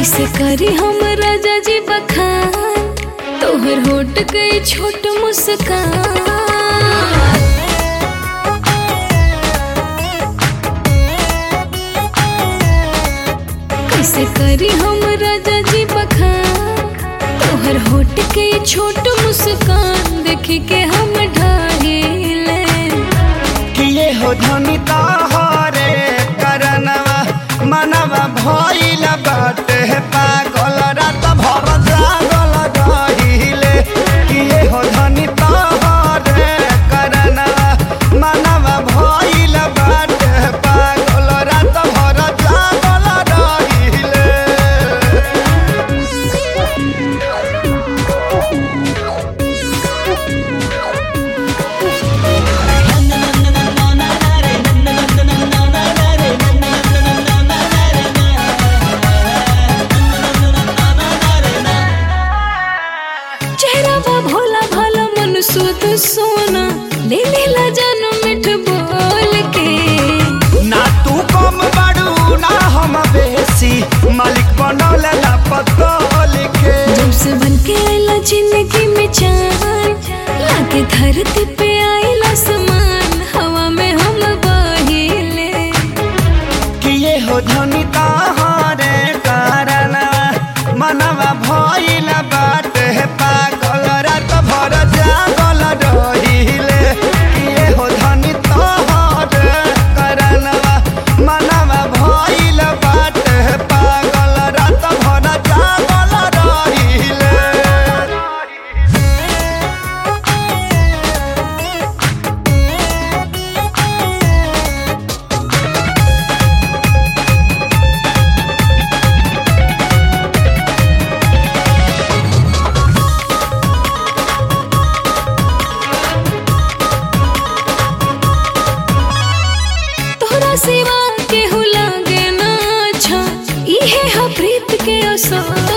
कैसे करी हम राजा जी बखान तोहर होट गई छोट मुस्कान कैसे करी हम राजा जी बखान तोहर होट के छोट मुस्कान देख के हम ढाहिले किए हो धनी तहरे करनवा मनवा भइल बाटे पागल रात भर जागल रहिले किए हो धनी तहरे करनवा मनवा भइल बाटे पागल रात भर जागल रहिले चेहरा बा भोला भाला मन सुध सोना ले लेला जानो मिठ बोल के ना तू कम बड़ू ना हम बेसी मालिक बनल ना पतल के जब से बन के आइला जिंदगी में चान लागे धरती पे आइला समान हवा में हम बहिले किए हो धनी तहरे कारण मनवा भइल बाटे पागल रात भर जागल रहिले किए हो धनी तहरे कारण मनवा भइल बाटे पागल रात भर जागल रहिले तोहरा सिवा केहू लागे ना अच्छा इहे हा प्रीत के असर